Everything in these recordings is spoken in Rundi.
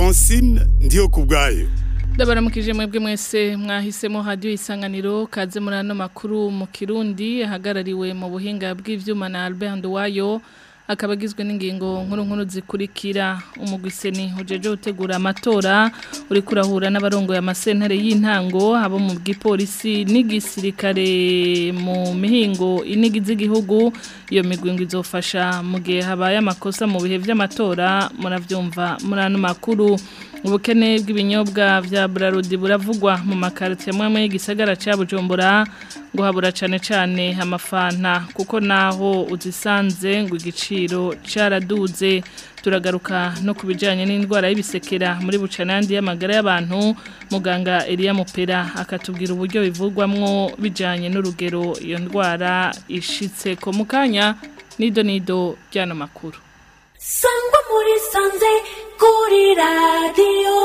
francine ndiyo ku bwayo ndabaramukije mwebwe mwese mwahisemo hadiyo isanganiro kaze muri ano makuru mu kirundi ahagarariwe mu buhinga bw'ivyuma na Albert Nduwayo akaba agizwe n'ingingo nkuru nkuru zikurikira umugwiseni ujeje utegura amatora uri kurahura n'abarongoye amasentare y'intango abo mu bw'ipolisi n'igisirikare mu mihingo inigize igihugu iyo migwi ngo izofasha mu gihe habaye amakosa mu bihe vy'amatora muravyumva muri ano makuru ubukene bw'ibinyobwa vya Brarudi buravugwa mu makarite amwe y'igisagara ca Bujumbura ngo habura cane cane amafanta kuko naho uzisanze ngo igiciro caraduze turagaruka no kubijanye n'indwara y'bisekera muri bucanandi y'amagara y'abantu muganga Elia Mupera akatubwira uburyo bivugwamwo bijanye n'urugero iyo ndwara ishitse ko mukanya nido nido byano makuru sangwa muri sanze kuri radiyo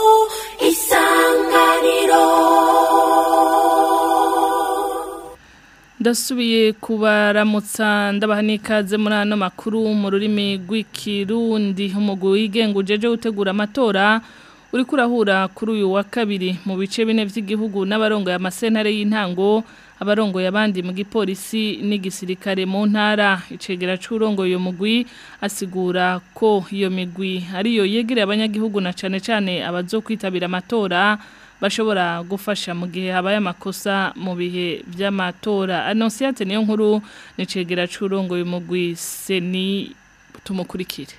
isanganiro ndasubiye kubaramutsa ndabaha n'ikaze muri ano makuru mu rurimi rw'ikirundi umugwi wigenga ujeje utegura amatora uri kurahura kuri uyu wa kabiri mu bice bine by'igihugu n'abarongoye amasentare y'intango abarongoye abandi mu gipolisi n'igisirikare mu ntara icegera c'urongoye uyo mugwi asigura ko iyo migwi ariyo yegereye abanyagihugu na cane cane abazokwitabira amatora bashobora gufasha mu gihe habaye amakosa mu bihe vy'amatora Annonciate niyo nkuru nicegera c'urongoye umugwi seni tumukurikire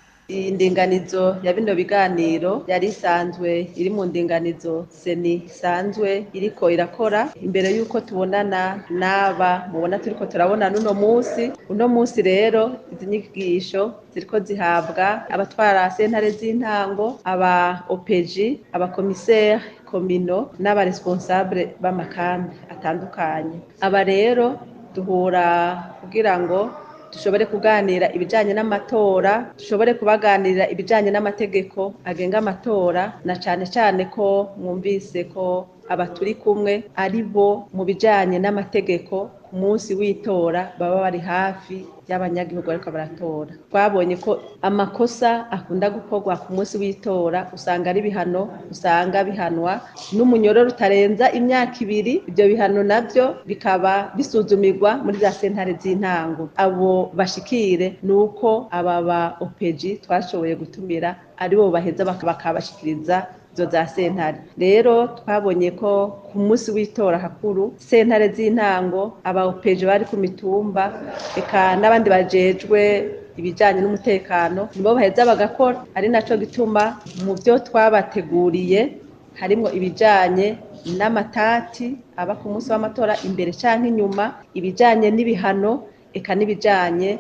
indinganizo ya bino biganiro yari isanzwe iri mu ndinganizo seni isanzwe iriko irakora imbere y'uko tubonana n'aba mubona turiko turabona n'uno munsi uno munsi rero izi nyigisho ziriko zihabwa abatwara sentare z'intango aba opeji abakomiseri komino n'abaresponsable b'amakambi atandukanye aba rero duhura kugira ngo dushobore kuganira ibijanye n'amatora dushobore kubaganirira ibijanye n'amategeko agenga amatora na cane cane ko mwumvise ko aba turi kumwe ari bo mu bijanye n'amategeko ku munsi w'itora baba bari hafi y'abanyagihugu bariko baratora twabonye ko amakosa akunda gukorwa ku munsi w'itora usanga ari bihano usanga bihanwa n'umunyororo utarenza imyaka ibiri ibyo bihano navyo bikaba bisuzumirwa muri za sentare z'intango abo bashikire ni uko aba ba opeji twashoboye gutumira aribo baheza bakabashikiriza izo za sentare rero twabonye ko ku munsi w'itora hakuru sentare z'intango aba opeji bari ku mitumba eka n'abandi bajejwe ibijanye n'umutekano nibo baheza bagakora ari naco gituma mu byo twabateguriye harimwo ibijanye n'amatati aba ku munsi w'amatora imbere canke inyuma ibijanye n'ibihano eka n'ibijanye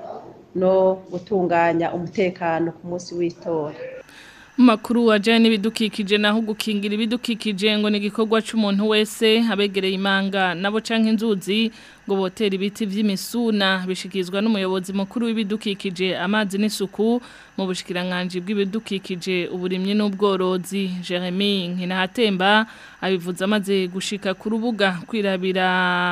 no gutunganya umutekano ku munsi w'itora Makuru wajanye n'ibidukikije naho gukingira ibidukikije ngo ni igikorwa c'umuntu wese abegereye imanga nabo canke inzuzi ngo botera ibiti vy'imisuna bishikizwa n'umuyobozi mukuru w'ibidukikije amazi n'isuku mu bushikiranganje bw'ibidukikije uburimyi n'ubworozi Jeremy Nkinahatemba abivuza amaze gushika ku rubuga kwirabira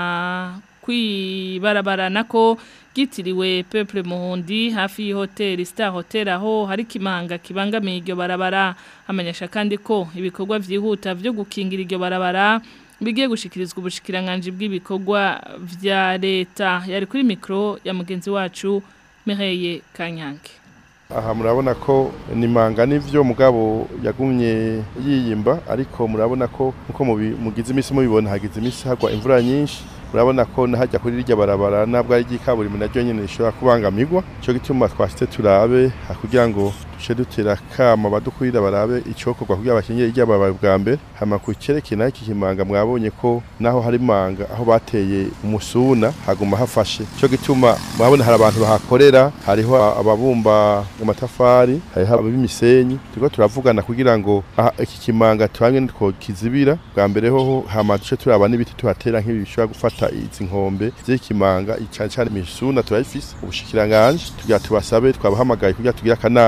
kwibarabara nako gitiriwe Peuple Muhundi hafi y'ihoteli Star Hotel aho hari kimanga kibangamiye iryo barabara amenyesha kandi ko ibikorwa vyihuta vyo gukingira iryo barabara bigiye gushikirizwa ubushikiranganje bw'ibikorwa vya leta yari kuri mikro ya mugenzi wacu Mireye Kanyange aha murabona ko ni manga n'ivyo mugabo yagumye yiyimba ariko murabona ko nkuko mugize imisi mubibona hagize imisi hagwa imvura nyinshi murabona ko nahajya kuri rirya barabara nabwo ari ry'ikaburimbo naryo nyene rishobora kubangamirwa ico gituma twashitse turabe kugira ngo duce dutera kama badukurira barabe icokorwa kugira bakingire irya barabara bwa mbere hama ku cerekeye naho iki kimanga mwabonye ko naho hari manga aho bateye umusuna haguma hafashe ico gituma murabona hari abantu bahakorera hariho ababumba amatafari hariho ab'imisenyi turiko turavugana kugira ngo iki kimanga tuhamwe ko kizibira bwa mbere hoho hama duce turaba n'ibiti tuhatera nk'ibi bishobora gufata izi nkombe z'ikimanga cyane cyane imisuna turayifise ubushikiranganje tugira tubasabe twabahamagaye kugira tugire akanama hama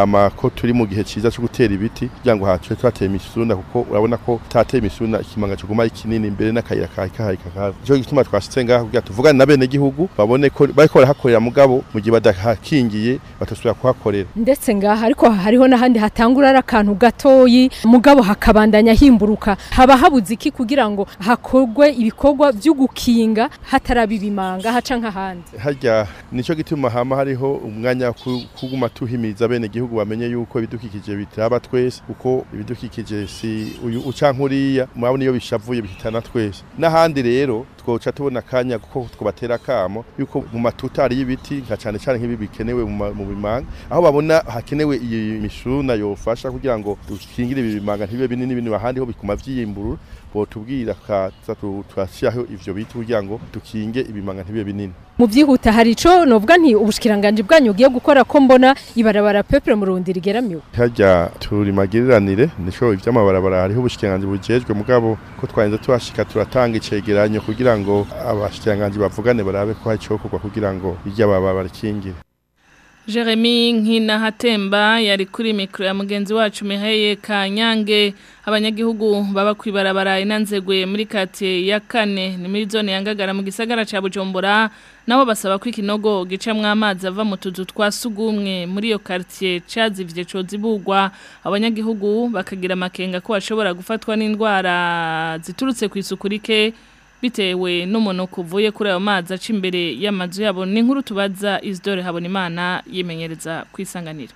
hama ko turi mu gihe ciza cyo gutera ibiti kugira ngo hace twateye imisuna kuko urabona ko tateye imisuna ikimanga kiguma ari kinini imbere n'akayira kahe kahari kakaba ico gituma twashitse ngaha kugira tuvugane na bene gihugu babone ko bariko barahakorera mugabo mu gihe badahakingiye batosubira kuhakorera ndetse ngaha ariko hariho n'ahandi hatangura ari akantu gatoyi mugabo hakabandanya himburuka haba habuze iki kugira ngo hakorwe ibikorwa byo gukinga hataraba ibimanga haca nk'ahandi harya nico gituma hama hariho umwanya wo ku- kuguma tuhimiza bene gihugu bamenye yuko ibidukikije bitaraba twese kuko ibidukikije si uyu uca nkuriya murabona iyo bishavuye bihitana twese n'ahandi rero twoca tubona akanya kuko twobatera akamo yuko mu matuta hariyo ibiti nka cane cane nk'ibi bikenewe mu ma- mu bimanga aho babona hakenewe iyi mishuna yofasha kugira ngo dukingire ibi bimanga ntibibe binini binini ahandi ho bikuma vyiyimburura botubwira kaza tu- turashiraho ivyo biti kugira ngo dukinge ibimanga ntibibe binini mu byihuta hari ico novuga nti ubushikiranganje bwanyu ugiye gukora ko mbona ibarabara peuple mu rundi rigeramiwe harya turi magiriranire nico ivy'amabarabara hariho ubushikiranganje bujejwe mugabo ko twarinze tuhashika turatanga icegeranyo kugira ngo abashikiranganje bavugane barabe ko hari icokorwa kugira ngo irya baba barikingire Jeremy Nkinahatemba yari kuri mikro ya mugenzi wacu Miheye Kanyange abanyagihugu baba kwibarabara inanzegwe muri kate ya kane ni muri zone yangagara mu gisagara ca Bujumbura nabo basaba ko ikinogo gicamwe amazi ava mu tuzu twa sugumwe muri iyo quartier cazivye cozibugwa abanyagihugu bakagira amakenga ko bashobora gufatwa n'indwara ziturutse ku isuku rike bitewe n'umunuko uvuye kuri ayo mazi aca imbere y'amazu yabo ni nkuru tubaza Isidore Habonimana yimenyereza kwisanganira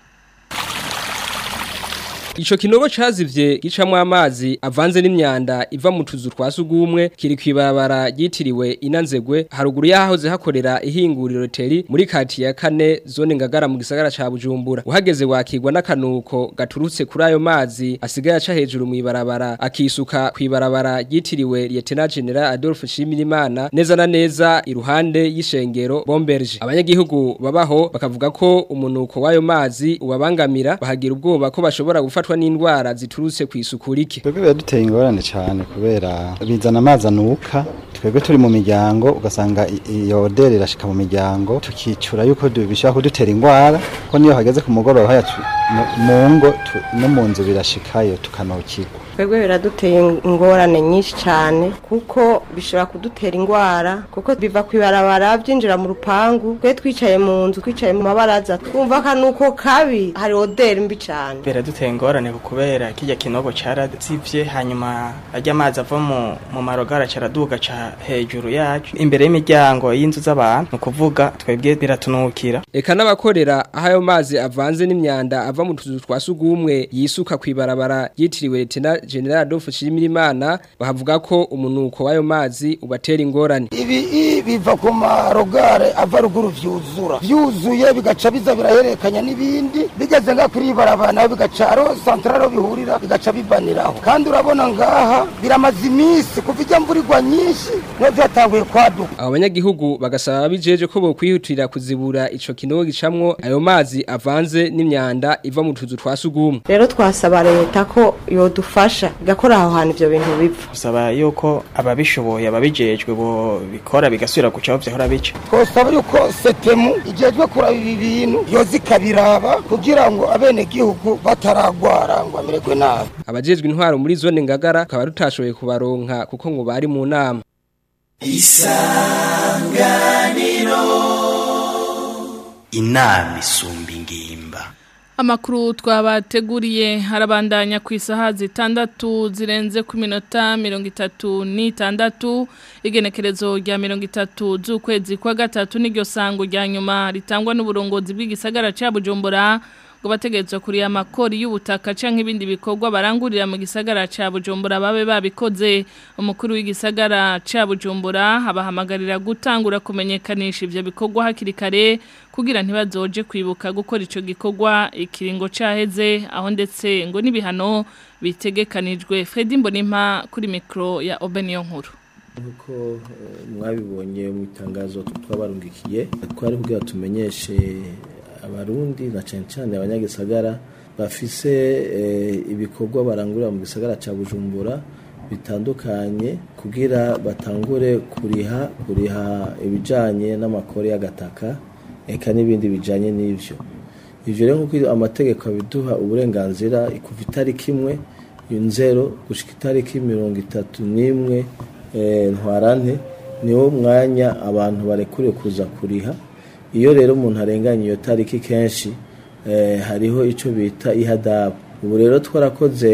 Ico kinogo cazivye gicamwe amazi avanze n'imyanda iva mu tuzu twa sugumwe kiri kwibarabara ryitiriwe inanzegwe haruguru yahoze hakorera ihinguriro teri muri kati ya kane zone ngagara mu gisagara ca Bujumbura uhageze wakigwa n'akanuko gaturutse kuri ayo mazi asigaye aca hejuru mu ibarabara akisuka kwibarabara ryitiriwe Lieutenant General Adolphe Shimirimana neza na neza iruhande y'ishengero Bomberge abanyagihugu babaho bakavuga ko umunuko w'ayo mazi ubabangamira bahagira ubwoba ko bashobora gufatwa n'indwara ziturutse ku isuku rike twebwe biraduteye ingorane cyane kubera bizana amazi anuka twebwe turi mu miryango ugasanga i- iyo oderi irashika mu miryango tukicura yuko du- bishobora kudutera indwara ko niyo hageze ku mugoroba haya tu- mu- mu ngo tu- no mu nzu birashikayo tukanukirwa twebwe biraduteye ingorane nyinshi cyane kuko bishobora kudutera indwara kuko biva ku ibarabara byinjira mu rupangu twe twicaye mu nzu twicaye mu mabaraza twumva akanuko kabi hari oderi mbi cyane biraduteye ingorane kubera kijya kinogo carazivye hanyuma ajya amazi ava mu mu marogara caraduga ca hejuru yacu imbere y'imiryango y'inzu z'abantu ni ukuvuga twebwe biratunukira Eka n'abakorera aho ayo mazi avanze n'imyanda ava mu tuzu twa sugumwe yisuka kwibarabara yitiriwe Lieutenant General Adolphe Shimirimana bahavuga ko umunuko w'ayo mazi ubatera ingorane ibi biva ku marogare ava ruguru vyuzura vyuzuye bigaca biza biraherekanya n'ibindi bigeze nga kuri ibarabara naho bigaca aro santraro bihurira bigaca bibaniraho kandi urabona ngaha biramaze iminsi kuva ijya mvura igwa nyinshi niho vyatanguye kwaduka abo banyagihugu bagasaba abijeje ko bokwihutira kuzibura ico kinogo gicamwo ayo mazi avanze n'imyanda iva mu tuzu twa sugumwe rero twasaba leta ko yodufasha igakora aho hantu ibyo bintu bipfa gusaba yuko ababishoboye ababijejwe bo bikora bigasubira guca aho vyahora bica twosaba yuko setemu ijejwe kuraba ibi bintu yoza ikabiraba kugira ngo abenegihugu bataragwara ngo bamererwe nabi abajejwe intwaro muri zone ngagara akaba rutashoboye kubaronka kuko ngo bari mu nama inama isumba ingimba Amakuru twabateguriye harabandanya ku isaha zitandatu zirenze ku minota mirongo itatu n'itandatu igenekerezo rya mirongo itatu z'ukwezi kwa gatatu n'iryo sango rya nyuma ritangwa n'uburongozi bw'igisagara cya Bujumbura ngo bategerezwa kuriya amakori y'ubutaka canke ibindi bikorwa barangurira mu gisagara ca Bujumbura babe babikoze umukuru w'igisagara ca Bujumbura abahamagarira gutangura kumenyekanisha ivyo bikorwa hakiri kare kugira ntibazoje kwibuka gukora ico gikorwa ikiringo caheze aho ndetse ngo n'ibihano bitegekanijwe Fredy Mbonimpa kuri mikro ya Obeniyo nkuru nkuko eh, mwabibonye mu itangazo twabarungikiye twari kugira tumenyeshe abarundi na cyane cyane abanyagisagara bafise eh, ibikorwa barangurira mu gisagara ca Bujumbura bitandukanye kugira batangure kuriha kuriha ibijanye n'amakore y'agataka eka n'ibindi bijanye n'ivyo ivyo rero nkuko amategeko abiduha uburenganzira kuva itariki imwe nzero gushika itariki mirongo itatu n'imwe eh, ntwarante niwo mwanya abantu barekuriwe kuza kuriha iyo rero umuntu arenganye iyo tariki kenshi eh, hariho ico bita ihadabu ubu rero twarakoze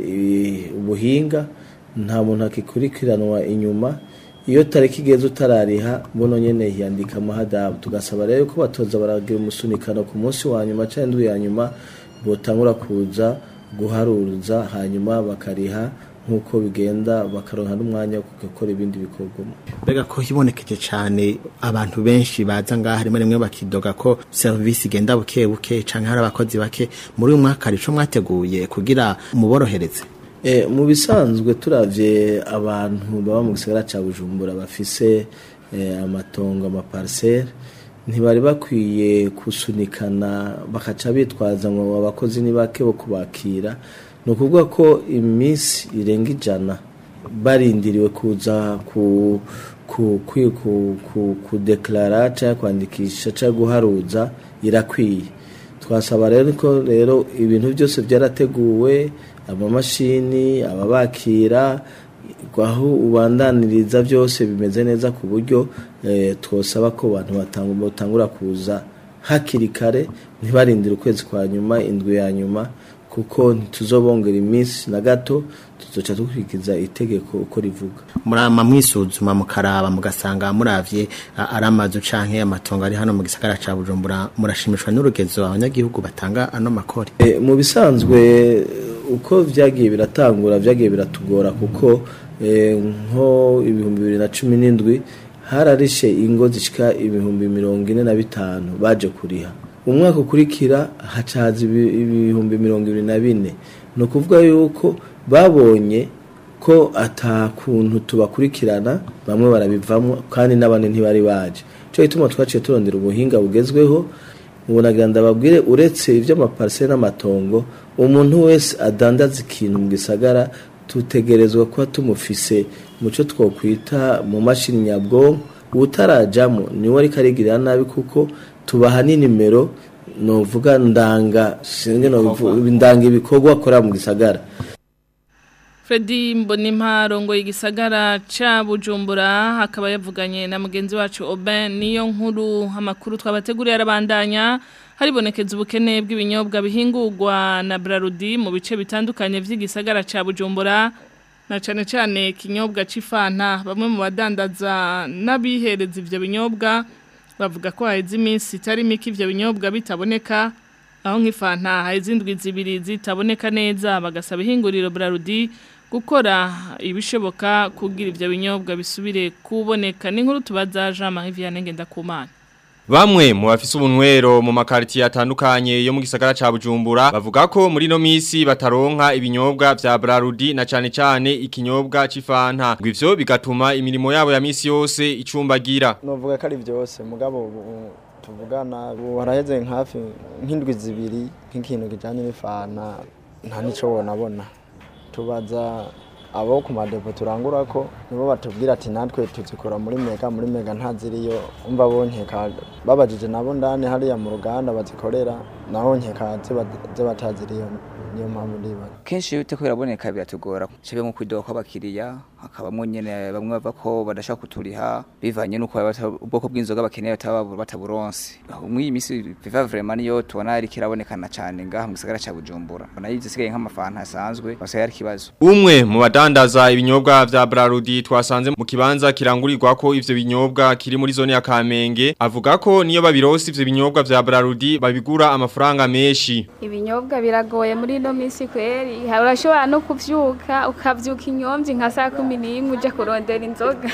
i- ubuhinga nta muntu akikurikiranwa inyuma iyo tariki igeze utarariha buno nyene hiyandika amahadabu tugasaba rero ko batoza baragira umusunikano ku munsi wa nyuma canke indwi ya nyuma botangura kuza guharuza hanyuma bakariha nk'uko bigenda bakaronka n'umwanya wo gukora ibindi bikorwa mbega ko hibonekeje cyane abantu benshi baza ngaha rimwe rimwe bakidoga ko serivisi igenda buke buke canke hari abakozi bake muri uyu mwaka hari ico mwateguye kugira muborohereze E, mu bisanzwe turavye abantu baba mu gisagara ca Bujumbura bafise e, amatongo amaparcelle ntibari bakwiye kusunikana bakaca bitwaza ngo abakozi ni bake bo kubakira ni ukuvuga ko iminsi irenga ijana barindiriwe kuza ku ku ku ku ku kudeklara cyangwa kwandikisha cyangwa guharuza irakwiye twasaba rero ko rero ibintu byose byarateguwe amamashini ababakira aho ubandaniriza byose bimeze neza ku buryo eh, twosaba ko abantu batangu- batangura kuza hakiri kare ntibarindire ukwezi kwa nyuma indwi ya nyuma kuko ntituzobongera iminsi na gato tuzoca dukurikiza itegeko uko rivuga murama mwisuzuma mukaraba mugasanga muravye a- ari amazu canke amatongo ari hano mu gisagara ca Bujumbura murashimishwa n'urugezo abanyagihugu batanga ano makori E, mu bisanzwe uko vyagiye biratangura vyagiye biratugora kuko e, nko ibihumbi bibiri na cumi n'indwi hararishe ingo zishika ibihumbi mirongo ine na bitanu baje kuriha umwaka ukurikira hacaza ibi- ibihumbi mirongo ibiri na bine ni ukuvuga yuko babonye ko ata kuntu tubakurikirana bamwe barabivamo kandi n'abandi ntibari baje cyo gituma twaciye turondera ubuhinga bugezweho ubunagira ndababwire uretse iby'amapariseri n'amatongo umuntu wese adandaza ikintu mu gisagara tutegerezwa kuba tumufise mu cyo twokwita mu mashini nyabwonko utarajamo niwe ariko arigirira nabi kuko tubaha n'inimero novuga ndanga singe nobivu- ndanga ibikorwa akora mu gisagara Fredy Mbonimpa rongo igisagara ca Bujumbura akaba yavuganye na mugenzi wacu Oben niyo nkuru amakuru twabateguriye arabandanya haribonekeza ubukene bw'ibinyobwa bihingurwa na Brarudi mu bice bitandukanye vy'igisagara ca Bujumbura na cane cane kinyobwa c'ifanta bamwe mu badandaza n'abihereza ivyo binyobwa bavuga ko haheze iminsi itari mike ivyo binyobwa bitaboneka aho nk'ifanta haheze indwi zibiri zitaboneka neza bagasaba ihinguriro Brarudi gukora ibishoboka kugira ivyo binyobwa bisubire kuboneka n'inkuru tubaza Jean Marie Vianney Ngendakumana Bamwe mu bafise ubunwero mu makaritiye atandukanye yo mu gisagara ca Bujumbura bavuga ko muri no misi bataronka ibinyobwa vya Brarudi na cane cane ikinyobwa c'ifanta ngo ivyo bigatuma imirimo yabo ya misi yose icumbagira novuga ko ari byose mugabo ubu tuvugana ubu haraheze hafi nk'indwi zibiri nk'ikintu kijanye n'ifana nta nico wonabona tubaza abo ku madepo turangura ko nibo batubwira ati natwe tuzikora muri mega muri mega ntaziriyo umva bo nkeka babajije nabo ndani hariya mu ruganda bazikorera naho nkeka ziba ziba bataziriyo niyo mpamvu ndiba kenshi iyo uteko biraboneka biratugora shabe nko kwidoga kw'abakiriya hakabamwo nyene bamwe bava ko badashaka kuturiha bivanye nuko bata- ubwoko bw'inzoga bakeneye bataba bataburonse muri iyi misi viva vraiment niyo tubona ari kirabonekana cane ngaha mu gisagara ca Bujumbura nayo zisigaye nk'amafanta asanzwe basigaye ari kibazo Umwe mu badandaza ibinyobwa vya Brarudi twasanze mu kibanza kirangurirwa ko ivyo binyobwa kiri muri zone ya Kamenge avuga ko niyo babirose ivyo binyobwa vya Brarudi babigura amafaranga menshi ibinyobwa biragoye muri ino minsi kweri Ha- urashobora no kuvyuka ukavyuka inyomvyi nka saa kumi n'imwe uja kurondera inzoga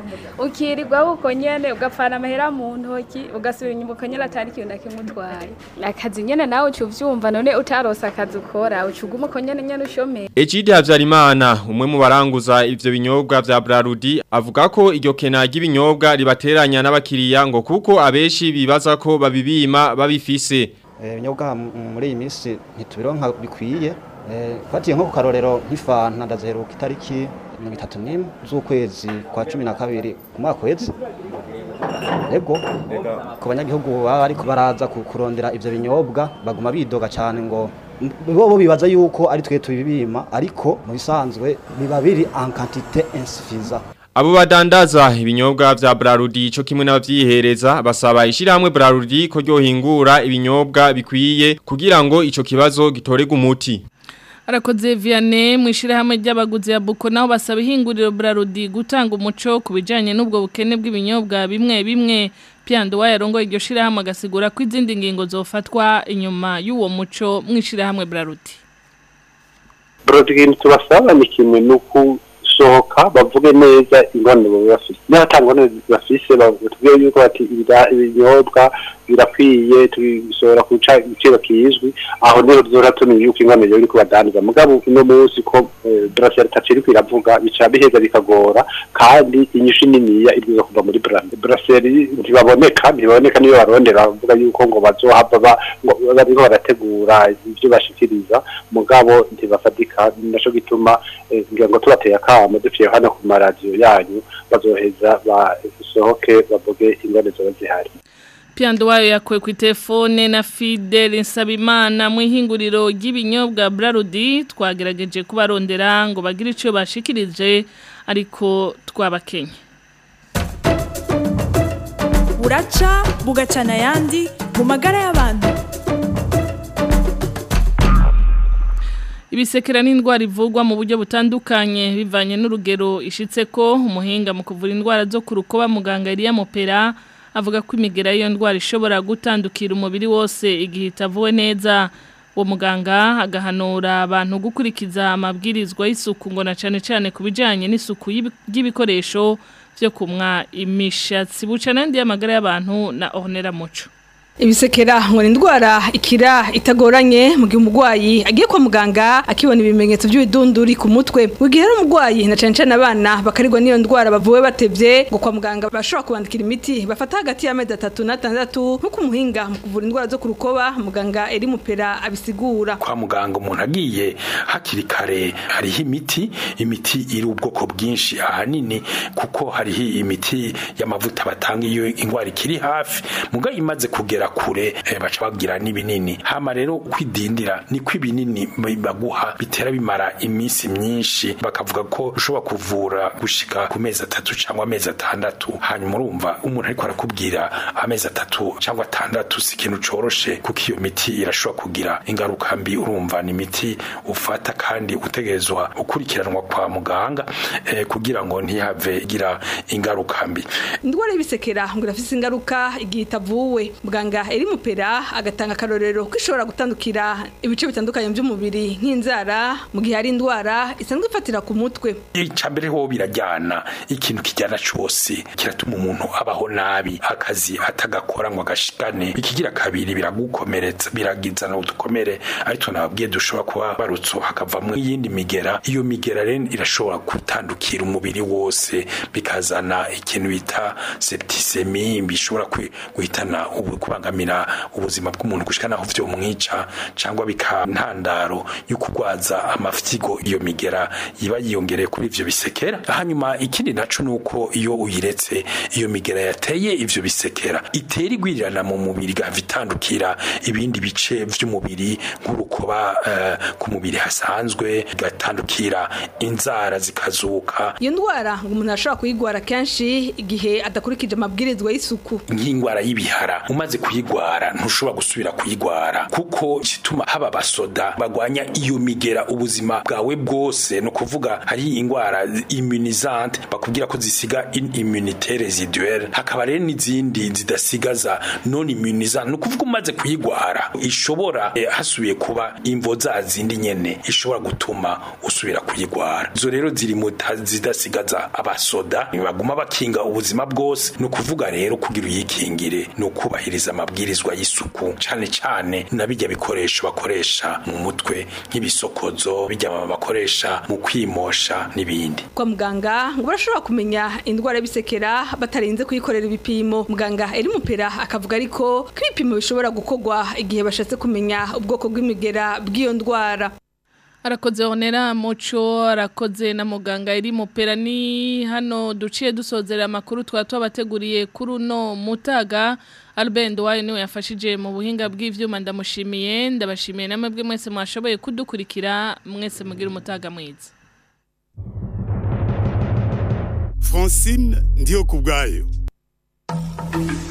ukirirwa uko nyene ugapfana amahera mu ntoki ugasubira inyuma uko nyene atari ikintu na kimwe utwaye akazi nyene nawe uca uvyumva none utarose akazi ukora uca uguma uko nyene nyene ushomeye Ejide Havyarimana umwe mu baranguza ivyo binyobwa vya Brarudi avuga ko iryo kena ry'ibinyobwa ribateranya n'abakiriya ngo kuko abeshi bibaza ko babibima babifise ibinyobwa muri iyi minsi ntitubironka bikwiye Eh, fatiye nko ku karorero nk'ifanta ndaziheruka itariki mirongo itatu n'imwe z'ukwezi kwa cumi na kabiri ku mwaka weze ego ku banyagihugu baba ariko baraza ku- kurondera ivyo binyobwa baguma bidoga cyane ngo bo bo bibaza yuko ari twe tubibima ariko mu bisanzwe biba biri en quantité insuffisante Abo badandaza ibinyobwa vya Brarudi co kimwe n'abavyihereza basaba ishirahamwe Brarudi ko ryohingura ibinyobwa bikwiye kugira ngo ico kibazo gitorega umuti. Arakoze Vianney mu ishirahamwe ry'abaguzi ya Buko naho basaba ihinguriro Brarudi gutanga umuco ku bijanye n'ubwo bukene bw'ibinyobwa bimwe bimwe Piando wayarongo iryo shirahamwe agasigura ko izindi ngingo zofatwa inyuma y'uwo muco mu ishirahamwe Brarudi. ikintu tubasaba ni kimwe ni ukusohoka bavuge neza ingorane baba bafite niba ata ngorane bafise batubwire yuko bati ibida- ibinyobwa birakwiye tubisohora ku ca- igiciro kizwi aho niho tuzora tumenya yuko ingorane rero iriko badandaza mugabo uno munsi ko braseri tacu iriko iravuga bica biheza bikagora kandi inyishu niniya ibwiza kuva muri braseri braseri ntibaboneka ntibaboneka niyo barondera bavuga yuko ngo bazohava ba- ngo bariko barategura ivyo bashikiriza mugabo ntibafatika naco gituma eh, ngira ngo tubateye akamo duciye hano ku maradiyo yanyu bazoheza basohoke bavuge ingorane zoba zihari Piando wayo yakwe ku telefone na Fidel Nsabimana mu ihinguriro ry'ibinyobwa Brarudi twagerageje kubarondera ngo bagire ico bashikirije ariko twabakenye. buraca bugacana ayandi mu magara y'abantu Ibisekera n'indwara ivugwa mu buryo butandukanye bivanye n'urugero ishitse ko umuhinga mu kuvura indwara zo ku rukoba muganga Elia Mopera avuga ko imigera y'iyo ndwara ishobora gutandukira umubiri wose igihe itavuwe neza uwo muganga agahanura abantu gukurikiza amabwirizwa y'isuku ngo na cane cane ku bijanye n'isuku y'ibi- y'ibikoresho vyo kumwa imishatsi buca n'andi y'amagara y'abantu na Ornella Muco Ibisekera ngo ni indwara ikira itagoranye mu gihe umurwayi agiye kwa muganga akibona ibimenyetso by'ibidunduri ku mutwe mu gihe ari umurwayi na cane cane abana bakarirwa n'iyo ndwara bavuwe batevye ngo kwa muganga bashobora kubandikira imiti bafata hagati y'amezi atatu n'atandatu nk'uko umuhinga mu kuvura indwara zo ku rukoba muganga eri mupera abisigura kwa muganga umuntu agiye hakiri kare hariho imiti imiti iri ubwoko bwinshi ahanini kuko hariho imiti y'amavuta batanga iyo indwara ikiri hafi muga imaze kugera kure eh, baca bagira n'ibinini hama rero kwidindira ni ko ibinini baguha bitera bimara iminsi myinshi bakavuga ko ushobora kuvura gushika ku mezi atatu cyangwa amezi atandatu hanyuma urumva umuntu ariko arakubwira amezi atatu cyangwa atandatu si ikintu coroshe kuko iyo miti irashobora kugira ingaruka mbi urumva ni imiti ufata kandi utegerezwa ukurikiranwa kwa muganga eh, kugira ngo ntihave igira ingaruka mbi indwara y'ibisekera ngo irafise ingaruka igihe itavuwe muganga eri mupera agatanga akarorero ko ishobora gutandukira ibice bitandukanye by'umubiri nk'inzara mu gihe hari indwara isanzwe ifatira ku mutwe icambere ho birajyana ikintu kijyana cyose kiratuma umuntu abaho nabi akazi atagakora ngo agashikane ikigira kabiri biragukomeretsa biragizana udukomere ariko nababwiye dushobora kuba barutso hakavamo iyindi migera iyo migera rero irashobora gutandukira umubiri wose bikazana ikintu bita septisemi bishobora kwi- guhitana ubu kubangamira ubuzima bw'umuntu gushika naho vyo mwica cyangwa bikantandaro yo kugwaza amafyigo iyo migera iba yiyongereye kuri ivyo bisekera hanyuma ikindi naco nuko iyo uyiretse iyo migera yateye ivyo bisekera itera igwirirana mu mubiri gava itandukira ibindi bice vy'umubiri nk'urukoba eh, ku mubiri hasanzwe igatandukira inzara zikazuka iyo ndwara ngo umuntu arashobora kuyigwara kenshi igihe adakurikije amabwirizwa y'isuku nk'indwara y'ibihara umaze kuyigwara ntushobora gusubira kuyigwara kuko kituma haba abasoda bagwanya iyo migera ubuzima bwawe bwose ni ukuvuga hari indwara immunizante bakubwira ko zisiga in immunité résiduelle hakaba rero n'izindi zidasigaza non immunizante ni ukuvuga umaze kuyigwara ishobora eh, hasubiye kuba imvo za zindi nyene ishobora gutuma usubira kuyigwara izo rero ziri mu ta- zidasigaza abasoda baguma bakinga ubuzima bwose ni ukuvuga rero kugira uyikingire ni ukubahiriza amabwirizwa y'isuku cane cane na bijya bikoresho bakoresha mu mutwe nk'ibisokozo bijya bakoresha mu kwimosha n'ibindi kwa muganga ngo barashobora kumenya indwara y'ibisekera batarinze kuyikorera ibipimo muganga eri mupera akavuga ariko ko ibipimo bishobora gukorwa igihe bashatse kumenya ubwoko bw'imigera bw'iyo ndwara Arakoze onera muco arakoze na muganga iri mupera ni hano duciye dusozera amakuru twa twabateguriye kuri uno mutaga Albert wayo niwe yafashije mu buhinga bw'ivyuma ndamushimiye ndabashimiye namwe bwe mwese mwashoboye kudukurikira mwese mugira umutaga mwiza Francine ndiyo kubwayo